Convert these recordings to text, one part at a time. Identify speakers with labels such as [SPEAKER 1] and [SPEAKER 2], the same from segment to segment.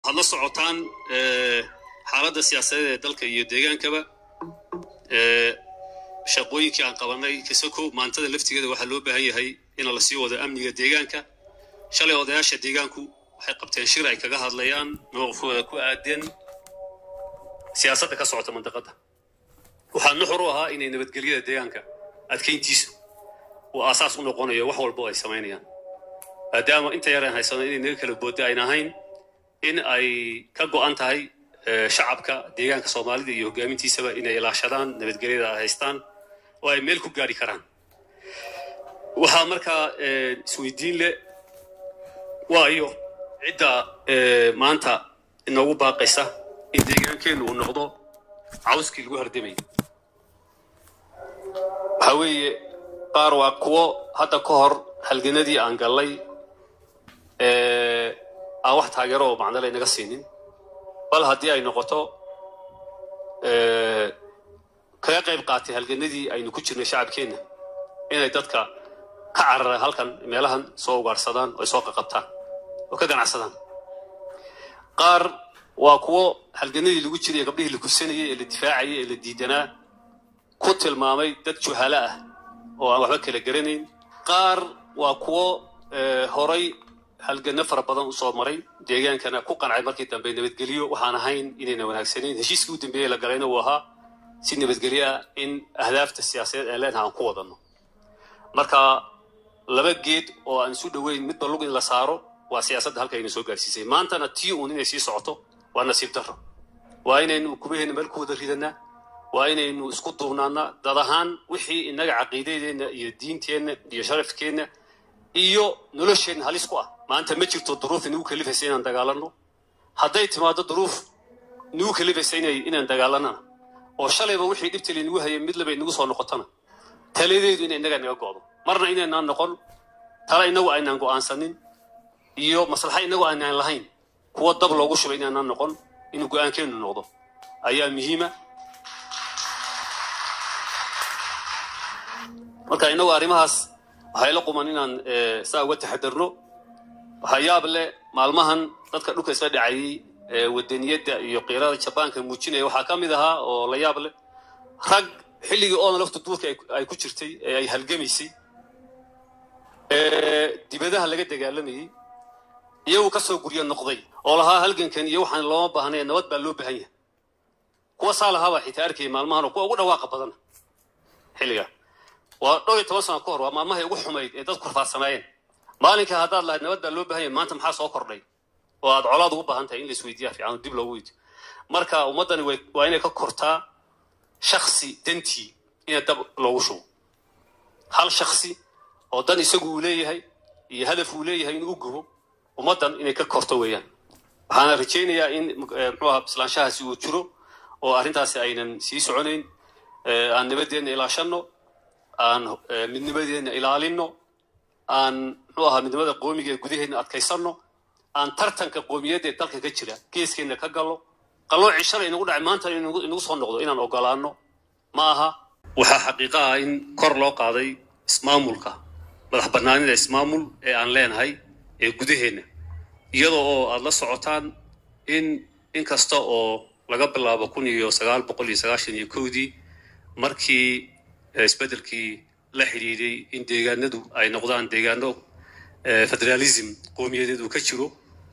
[SPEAKER 1] waxaad la socotaan xaaladda siyaasadeed ee dalka iyo deegaankaba shaqooyinkii aan qabanay kasako maantada laftigeeda waxaa loo baahan yahay ina lasii wado amniga deegaanka shalay odayaasha deegaanku waxay qabteen shir ay kaga hadlayaan mowqifkooda ku aadan siyaasadda ka socota mandaqadda waxaa nuxur u ahaa inay nabadgelyada deegaanka adkayntiisu uu aasaas u noqonayo wax walbo ay samaynayaan maadaama inta yaraan haysano inay naga kala boodda ayn ahayn in ay ka go'an tahay shacabka deegaanka soomaalida iyo hoggaamintiisaba inay ilaashadaan nabadgelyada ay haystaan oo ay meel ku gaari karaan waxaa markaa isweydiin leh waayo cidda maanta inoogu baaqaysa in deegaankeennu uu noqdo cawskii lagu hardamayay waxaa weeye qaar waa kuwo hadda ka hor halganadii aan gallay aan wax taageero oo macnale naga siinin bal haddii ay noqoto kaga qayb qaatay halganadii aynu ku jirnay shacabkeenna inay dadka ka cararaan halkan meelahan soo ugaarhsadaan oo ay soo qaqabtaan oo ka ganacsadaan qaar waa kuwo halganadii lagu jiray gabdhihii la kursanayay ee la difaacayay ee la diidanaa ku tilmaamay dad juhalo ah oo aan waxba kala garanayn qaar waa kuwo horay halgano fara badan u soo maray deegaankana ku qancay markii dambe nabadgelyo waxaan ahayn inayna wanaagsanayn heshiiskii u dambeeyey la galayna uu ahaa si nabadgelyo ah in ahdaafta siyaasadeed aan leenaha aan ku wadanno marka laba geed oo aan isu dhoweyn midba lug in la saaro waa siyaasadda halka ayna soo gaarsiisay maantana tii uun inay sii socoto waa nasiib darro waa inaynu kubaheena meel ku wada ridanaa waa inaynu isku duubnaanaa dad ahaan wixii innaga caqiidadeenna iyo diinteenna iyo sharafkeenna iyo nolosheenna halis ku ah maanta ma jirto duruuf inagu kalifaysa inaan dagaalanno hadday timaado duruuf inagu kalifaysa inaan dagaalanana oo shalayba wixii dhibta laynagu hayay mid laba inagu soo noqotona taladeedu ina innaga naga go'do marna inaynaan noqon tala inagu aynaan go'aansanin iyo maslaxa inagu aynaan lahayn kuwa dab loogu shubay inaanaan noqon inuu go'aankeennu noqdo ayaa muhiima marka inagu arrimahaas waxay la quman inaan saa uga taxadarno waxaa yaab leh maalmahan dadka dhulka isla dhacayay wadaniyadda iyo qiirada jabaanka muujinaya waxaa ka mid ahaa oo la yaab leh rag xilligii oona laftu duurka ay ku jirtay ee ay halgamaysay dibadaha laga dagaalamayey iyagu kasoo guryo noqday oo lahaa halgankan iyo waxaan looma baahnay nabad baa loo baahan yahay kuwa saa lahaabaa xitaa arkayay maalmahan oo kuwa ugu dhawaaqa badana xilligaa waa dhowr iyo toban sano ka hor waa maalmahay ugu xumayd ee dadku rafaadsanaayeen maalinka haddaad lahayd nabad baa loo baahan yahay maanta maxaa soo kordhay oo aad colaad ugu baahan tahay in la isweydiiya fiican oo dib loogu weydiyo marka ummaddani waa inay ka kortaa shaksi dantii ina dab loogu shubo hal shaksi oo dan isagu uu leeyahay iyo hadaf uu leeyahay inuu u gubo ummaddan inay ka korto weeyaan waxaana rajaynayaa in muxuuaha bislaanshahaasi uu jiro oo arrintaasi aynan sii soconayn aan nabadeenna ilaashanno aan midnimadeenna ilaalinno aan muxuu ahaa midnimada qoomiga ee gudaheenna adkaysanno aan tartanka qoomiyadda ee dalka ka jira geeskeenna ka gallo qalloocii shalay inagu dhacay maanta inagu soo noqdo inaan ogolaanno ma aha waxaa xaqiiqa ah in kor loo qaaday ismaamulka madax bannaanida ismaamul ee aan leenahay ee gudaheenna iyadoo oo aad la socotaan in in kasta oo laga bilaabo kun iyo sagaal boqol iyo sagaashan iyo kowdii markii isbeddelkii la xidhiiday in deegaanadu ay noqdaan deegaano federalism qowmiyadeed uu ka jiro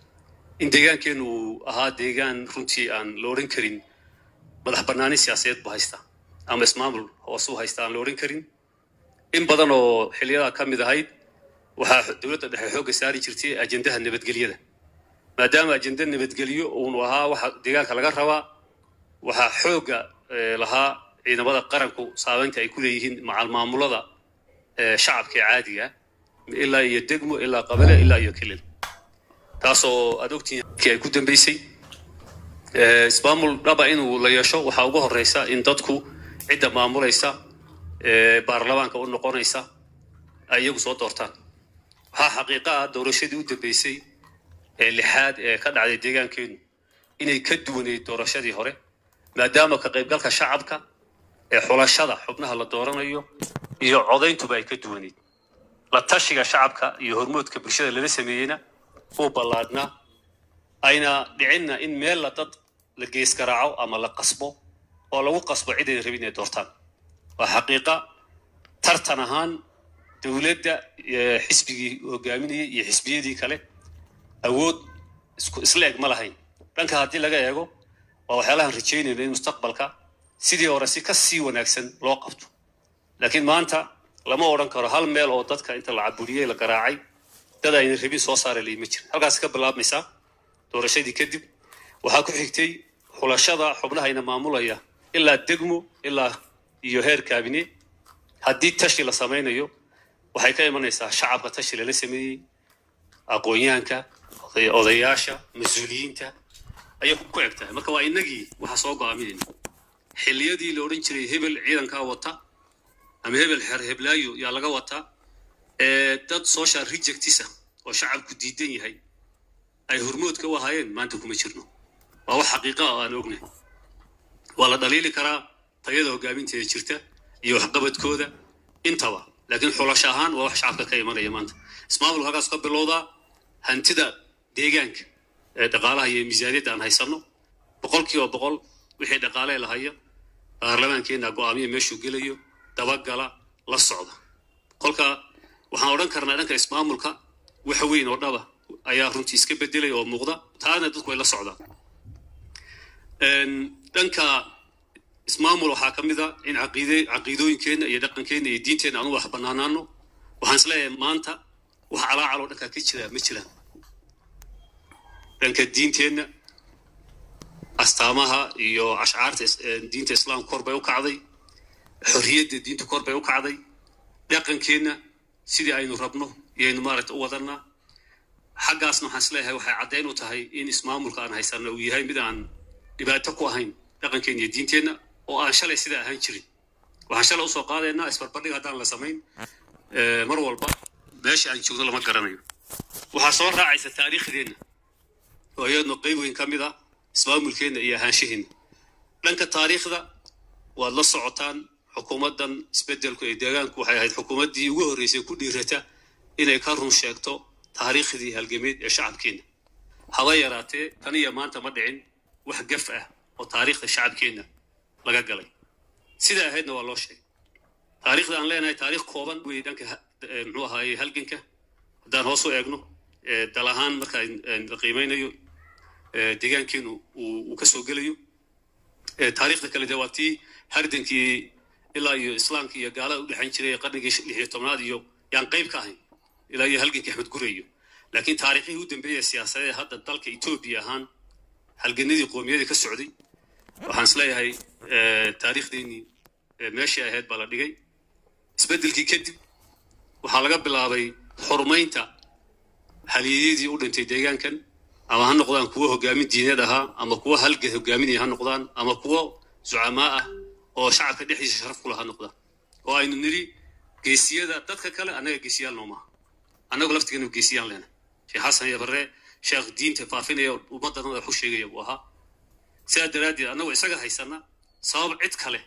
[SPEAKER 1] in deegaankeennu uu ahaa deegaan runtii aan la odhan karin madax bannaani siyaasadeed bu haysta ama ismaamul hoose u haysta aan la odhan karin in badan oo xiliyadaa ka mid ahayd waxaa dowladda dhexe xoogga saari jirtay ajendaha nabadgelyada maadaama ajenda nabadgelyo uunu ahaa waxa deegaanka laga rabaa waxaa xoogga lahaa ciidamada qaranku saabeynta ay ku leeyihiin macal maamulada shacabka ee caadiga ilaa iyo degmo ilaa qabale ilaa iyo kilil taasoo aad ogtihiin kii ay ku dambeysay ismaamul dhaba inuu la yeesho waxaa ugu horeysa in dadku cidda maamulaysa baarlamaanka u noqonaysa ay iyagu soo doortaan waxaa xaqiiqa ah doorashadii u dambeysay ee lixaad ee ka dhacday deegaankeenu inay ka duwaneyd doorashadii hore maadaama ka qaybgalka shacabka ee xulashada xubnaha la dooranayo iyo codayntuba ay ka duwaneyd la tashiga shacabka iyo hormoodka bulshada lala sameeyeyna uu ballaadhnaa ayna dhicinna in meel la dad la gees garaaco ama la qasbo oo lagu qasbo cid ayna rabin inay doortaan waa xaqiiqa tartan ahaan dowladda xisbigii hogaaminayay iyo xisbiyadii kale awood isku isla eg ma lahayn dhanka haddii laga eego waa waxyaalahan rajaynayno in mustaqbalka sidii hore si ka sii wanaagsan loo qabto laakiin maanta lama odhan karo hal meel oo dadka inta la caburiyey la garaacay dad ayna rabin soo saara lay ma jirin halkaas ka bilaabmaysaa doorashadii kadib waxaa ku xigtay xulashada xubnahayna maamulaya ilaa degmo ilaa iyo heer kaabine haddii tashi la samaynayo waxay ka imanaysaa shacabka tashi lala sameeyey aqoonyahanka odayaasha mas-uuliyiinta ayay ku eg tahay marka waa inagii waxaa soo go'aaminayna xilliyadii la odhan jiray hebel ciidankaa wata ama hebel xeer heblaayo yaa laga wataa dad social rejectisa oo shacabku diidan yahay ay hormoodka u ahaayeen maanta kuma jirno waa wax xaqiiqa oo aan ognahay waa la dhaliili karaa tayada hogaaminteeda jirta iyo waxqabadkooda intaba laakiin xulasho ahaan waa wax shacabka ka imanaya maanta ismaamulka halkaas ka bilowdaa hantida deegaanka ee dhaqaalaha iyo miisaaniyadda aan haysanno boqol kiiba boqol wixii dhaqaalee lahaya baarlamaankeenna go'aamiya meeshuu gelayo dabagala la socda kolka waxaan odhan karnaa dhanka ismaamulka wax weyn oo dhaba ayaa runtii iska bedelay oo muuqda taana dadku way la socdaan dhanka ismaamul waxaa ka mid a in caqiide caqiidooyinkeenna iyo dhaqankeenna iyo diinteenna aanu wax bannaanaano waxaan isleeyahay maanta wax calaacaloo dhankaa ka jira ma jiraan dhanka diinteenna astaamaha iyo ashcaarta diinta islaamka kor bay u kacday xorriyadda diinta kor bay u kacday dhaqankeenna sidii aynu rabno iyaynu maaragta u wadannaa xaggaasna waxaan isleeyahay waxay caddayn u tahay in ismaamulka aan haysanno uu yahay mid aan dhibaato ku ahayn dhaqankeenna iyo diinteenna oo aan shalay sidaa ahaan jirin waxaan shalay usoo qaadaynaa isbarbardhig haddaan la samayn mar walba meesha aan joogno lama garanayo waxaa soo raacaysa taariikhdeenna oo iyadno qayb weyn ka mid ah ismaamulkeenna iyo ahaanshaheenna dhanka taariikhda waad la socotaan xukuumaddan isbeddelku ee deegaanku waxay ahayd xukuumaddii ugu horreysay ku dhiirata inay ka run sheegto taariikhdii halgameed ee shacabkeenna haba yaraatee tan iyo maanta ma dhicin wax gaf ah oo taariikhda shacabkeenna laga galay sidaa ahaydna waa loo sheegay taariikhda aan leenahay taariikh kooban wey dhanka muxuu ahaaye halganka haddaan hoos u eegno dal ahaan marka la qiimeynayo deegaankeenu uu ka soo gelayo taariikhda kale dee waa tii hardankii ilaa iyo islaamka iyo gaalada u dhexayn jiray qarnigii lix iyo tobnaad iyo yaan qayb ka ahayn ilaa iyo halgankii axmed gureyo laakiin taariikhihii u dambeeya siyaasadee hadda dalka etoobiya ahaan halganadii qoomiyadii ka socday waxaan isleeyahay taariikhdeenii meeshii ahayd baa la dhigay isbeddelkii kadib waxaa laga bilaabay xurmaynta haliyadii u dhintay deegaankan ama ha noqdaan kuwo hogaamin diineed ahaa ama kuwo halgan hogaaminaya ha noqdaan ama kuwo zucamaa ah oo shacabka dhexdiisa sharaf ku laha noqdaan oo aynu nidhi geesiyada dadka kale annaga geesiyaal noomaha annagu laftigeenu geesiyaan leena sheekh xasan iyo barre sheekh diinta faafinaya ummaddan wax u sheegaya buu ahaa sidaa daraaddeed annagu isaga haysana sabab cid kale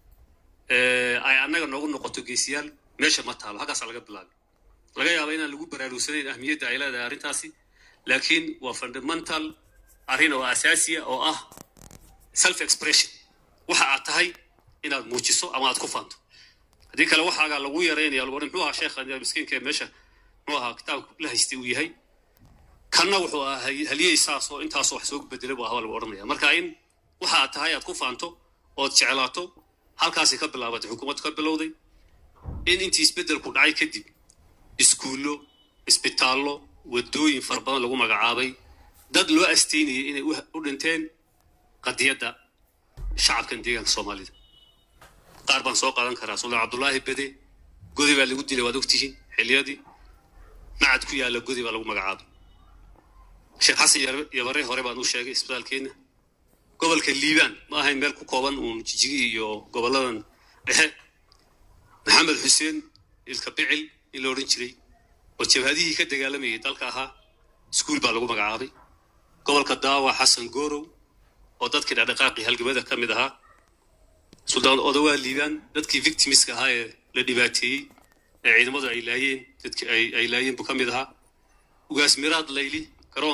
[SPEAKER 1] ay annaga noogu noqoto geesiyaal meesha ma taalo halkaasaa laga bilaabay laga yaaba inaan lagu baraarugsanayn ahmiyadda ay leedahay arrintaasi laakiin waa fundamental arrin oo asaasiya oo ah self expression waxa aad tahay inaad muujiso ama aad ku faanto haddii kale waxaagaa lagu yaraynaya lagu muxuu ahaa sheekha miskiinka meesha muxuu ahaa kitaabka la haystay uu yahay kanna wuxuu ahaa haliyey saas oo intaasoo wax soo bedelay buu ahaa lagu odhanaya marka in waxa aad tahay aad ku faanto ood jeclaato halkaasay ka bilaabatay xukuumaddu ka bilowday in intii isbeddelku dhacay kadib iskuullo isbitaallo waddooyin fara badan lagu magacaabay dad loo asteynayay inay u dhinteen qadiyadda shacabkan deegaanka soomaalida qaar baan soo qaadan karaa suldaan cabdullaahi bede godi baa lagu dilay waad ogtihiin xilliyadii macad ku yaalla godi baa lagu magacaabay sheekh xasan yabare hore baan u sheegay isbitaalkeenna gobolka liibaan ma ahayn meel ku kooban uun jijigi iyo gobolladan dhexe maxamed xuseen ilka bicil in la odhan jiray oo jabhadihii ka dagaalamayay dalka ahaa iskuul baa lagu magacaabay gobolka daawa xasan gorow oo dadkii dhaqdhaqaaqii halgamada ka mid ahaa suldaan odawaa liibaan dadkii victimiska ahaa ee la dhibaateeyey ee ciidamadu ay laayeen dadkii ay laayeen buu ka mid ahaa ugaas miraad layli garoonka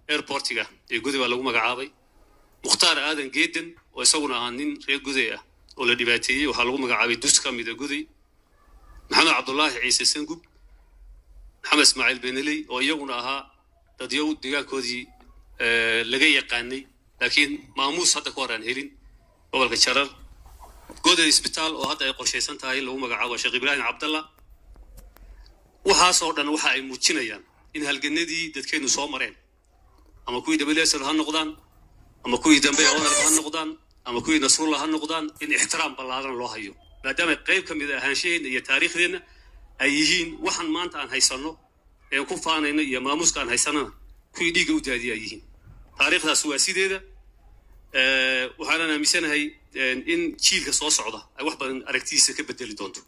[SPEAKER 1] airportiga ee goday baa lagu magacaabay mukhtaar aadan geedan oo isaguna ahaa nin reer goday ah oo la dhibaateeyey waxaa lagu magacaabay dus ka mida goday maxamed cabdulaahi ciise sangub maxamed ismaaciil beneley oo iyaguna ahaa dadyow deegaankoodii laga yaqaanay laakiin maamuus hadda ka hor aan helin gobolka jarar goday isbitaal oo hadda ay qorshaysan tahay lagu magacaabo sheekh ibraahim cabdallah waxaasoo dhan waxa ay muujinayaan in halganadii dadkeennu soo mareen ama kuwii wsl ha noqdaan ama kuwii dambe onalf ha noqdaan ama kuwii nasrullah ha noqdaan in ixtiraam ballaaran loo hayo maadaama qayb ka mid a ahaanshaheenna iyo taariikhdeenna ay yihiin waxaan maanta aan haysanno een ku faanayno iyo maamuuska aan haysanana kuwii dhiigga u daadiya ay yihiin taariikhdaas waa sideeda waxaanan aaminsanahay in jiilka soo socda ay wax badan aragtidiisa ka bedeli doonto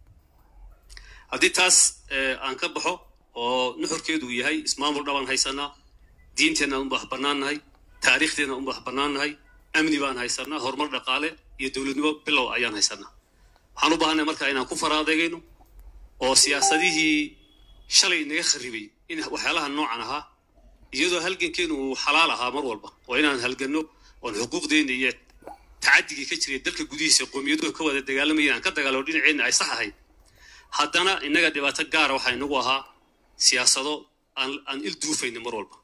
[SPEAKER 1] haddii taas aan ka baxo oo nuxurkeedu yahay ismaamul dhabaan haysanaa diinteenna un wax bannaannahay taariikhdeenna un wax bannaannahay amni baan haysanaa horumar dhaqaale iyo dowladnimo bilow ayaan haysanaa waxaan u baahanay marka inaan ku faraadeegayno oo siyaasadihii shalay inaga kharibay in waxyaalaha noocan ahaa iyadoo halgankeenu uu xalaal ahaa mar walba waa inaan halganno oon xuquuqdeenna iyo tacadigii ka jiray dalka gudihiisa qowmiyaduhu ka wada dagaalamayeen aan ka dagaalamo dhinaceenna ay sax ahayd haddana innaga dhibaato gaara waxaa inagu ahaa siyaasado aan aan il duufayno mar walba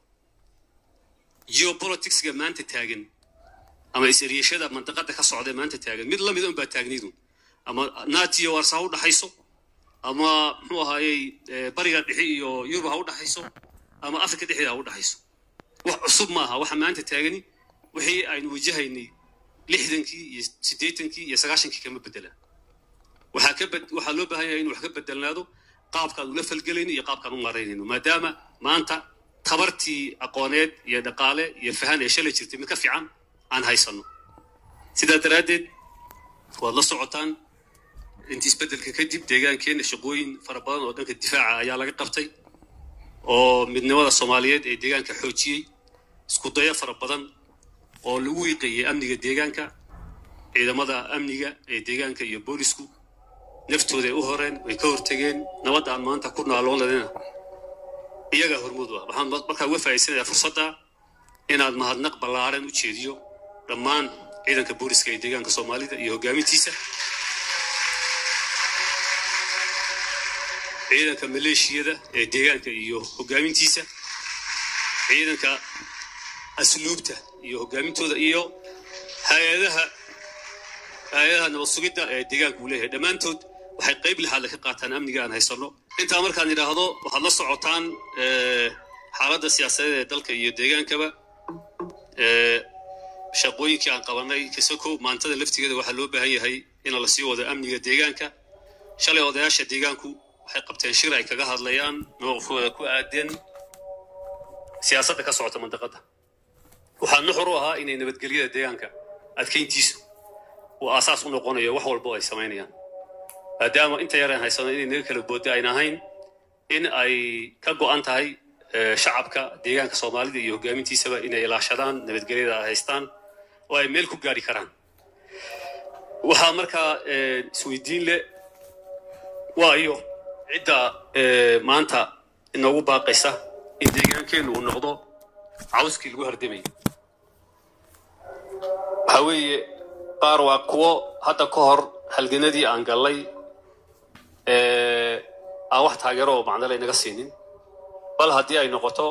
[SPEAKER 1] geopoliticsga maanta taagan ama is-eriyashada mandaqada ka socda maanta taagan mid lamid un baa taagnaydun ama natiyo warsa ha u dhaxayso ama muxuu ahaayey bariga dhixi iyo yurub ha u dhaxayso ama africa dhexdeeda ha u dhaxayso wax cusub maaha waxa maanta taagani wixii aynu wajahaynay lixdankii iyo siddeetankii iyo sagaashankii kama bedelaan waxaa ka bed waxaa loo baahan yahay inu wax ka bedelnaado qaabkaan ula falgelayno iyo qaabkaan u maraynayno maadaama maanta tabartii aqooneed iyo dhaqaale iyo fahan ee shalay jirtay mid ka fiican aan haysanno sidaa daraaddeed waad la socotaan intii isbeddelka kadib deegaankeenna shaqooyin fara badan oo dhanka difaaca ayaa laga qabtay oo midnimada soomaaliyeed ee deegaanka xoojiyey isku dayo fara badan oo lagu wiiqayay amniga deegaanka ciidamada amniga ee deegaanka iyo boolisku naftooda ay u horeen way ka hortegeen nabadda aan maanta ku naaloonadina iyagaa hormuud ah waxaan markaa uga faa'iidsanayaa fursadda inaad mahadnaq ballaaran u jeediyo dhammaan ciidanka booliska ee deegaanka soomaalida iyo hoggaamintiisa ciidanka maleeshiyada ee deegaanka iyo hoggaamintiisa ciidanka asluubta iyo hoggaamintooda iyo hay-adaha hay-adaha nabad sugidda ee deegaanka uu leeyahay dhammaantood waxay qayb lixaadle ka qaataan amniga aan haysanno intaa markaan idhaahdo waxaad la socotaan xaaladda siyaasadeed ee dalka iyo deegaankaba shaqooyinkii aan qabanay kasako maantada laftigeeda waxaa loo baahan yahay in la sii wado amniga deegaanka shalay odayaasha deegaanku waxay qabteen shir ay kaga hadlayaan mowqifkooda ku aadan siyaasadda ka socota mandaqadda waxaa nuxur u ahaa inay nabadgelyada deegaanka adkayntiisu uu aasaas u noqonayo wax walba oo ay samaynayaan maadaama inta yar aan haysano inay naga kala boodda ayn ahayn in ay ka go'an tahay shacabka deegaanka soomaalida iyo hoggaamintiisaba inay ilaashadaan nabadgelyada ay haystaan oo ay meel ku gaari karaan waxaa markaa isweydiin leh waayo cidda maanta inoogu baaqaysa in deegaankeennu uu noqdo cawskii lagu hardamayay waxaa weeye qaar waa kuwo hadda ka hor halganadii aan gallay aan wax taageero oo macnale inaga siinin bal haddii ay noqoto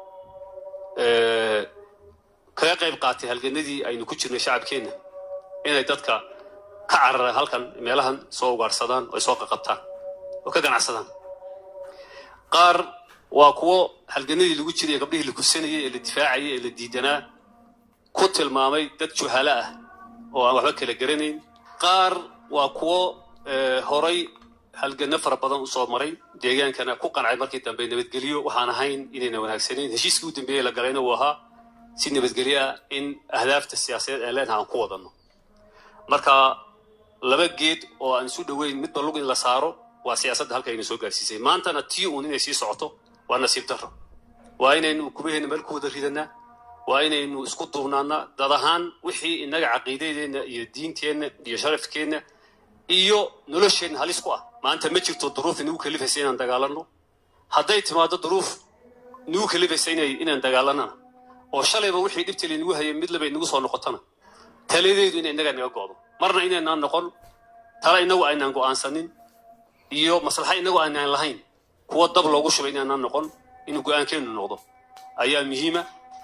[SPEAKER 1] kaga qayb qaatay halganadii aynu ku jirnay shacabkeenna inay dadka ka carara halkan meelahan soo ugaarsadaan oo ay soo qaqabtaan oo ka ganacsadaan qaar waa kuwo halganadii lagu jiray gabdhihii la kursanayay ee la difaacayay ee la diidanaa ku tilmaamay dad juhala ah oo aan waxba kala garanayn qaar waa kuwo horay halgano fara badan usoo maray deegaankana ku qancay markii dambe nabadgelyo waxaan ahayn inayna wanaagsanayn heshiiskii u dambeeyey la galayna uu ahaa si nabadgelyo ah in ahdaafta siyaasadeed aan leenaha aan ku wadanno marka laba geed oo aan isu dhoweyn midba lug in la saaro waa siyaasadda halka ayna soo gaarsiisay maantana tii uun inay sii socoto waa nasiib darro waa inaynu kubaheena meel ku wada ridanaa waa inaynu isku duubnaanaa dad ahaan wixii innaga caqiidadeenna iyo diinteenna iyo sharafkeenna iyo nolosheenna halis ku ah maanta ma jirto duruuf inagu kalifaysa inaan dagaalanno hadday timaado duruuf inagu kalifaysa inaan dagaalanana oo shalayba wixii dhibta laynagu hayay mid laba inagu soo noqotona taladeedu inay innaga naga go'do marna inaynaan noqon tala inagu aynaan go'aansanin iyo maslaxa inagu aynaan lahayn kuwa dab loogu shubay inaynaan noqon inuu go'aankeennu noqdo ayaa muhiima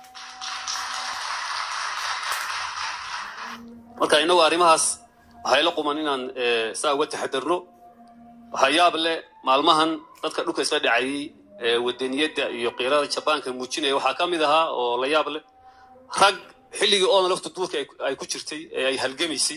[SPEAKER 1] marka inagu arrimahaas waxay la quman inaan saa uga taxadarno waxaa yaab leh maalmahan dadka dhulka isla dhacayay wadaniyadda iyo qiirada jabaanka muujinaya waxaa ka mid ahaa oo la yaab leh rag xilligii oodan laftu duurka ay ku jirtay ee ay halgamaysay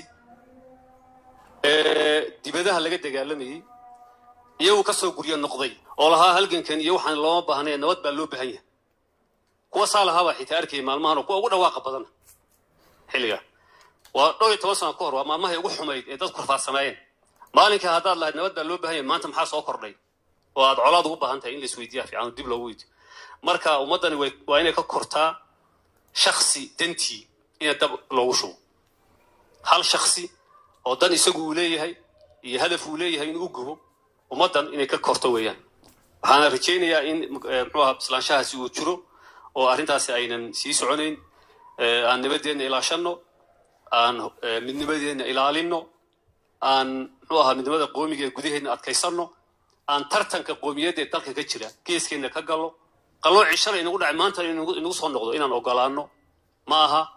[SPEAKER 1] dibadaha laga dagaalamayey iyagu ka soo guryo noqday oo lahaa halgankan iyo waxaan looma baahnay nabad baa loo baahan yahay kuwa saa lahaabaa xitaa arkayay maalmahan oo kuwa ugu dhawaaqa badan xilliga waa dhowr iyo toban sano ka hor waa maalmahay ugu xumayd ee dadku rafaadsanaayeen maalinka haddaad lahayd nabad baa loo baahan yahay maanta maxaa soo kordhay oo aad colaad ugu baahan tahay in la isweydiiya fiican dib loogu weydiyo marka ummaddani waa inay ka kortaa shaksi dantii ina dab loogu shubo hal shaksi oo dan isagu uu leeyahay iyo hadaf uu leeyahay inuu u gubo ummaddan inay ka korto weeyaan waxaana rajaynayaa in muxuu aha bislaanshahaasi uu jiro oo arrintaasi aynan sii soconayn aan nabadeenna ilaashanno aan midnimadeenna ilaalinno aan muxuu ahaa midnimada qoomiga ee gudaheedna adkaysanno aan tartanka qoomiyadda ee dalka ka jira geeskeenna ka gallo qalloocii shalay inagu dhacay maanta inagu soo noqdo inaan ogolaanno ma aha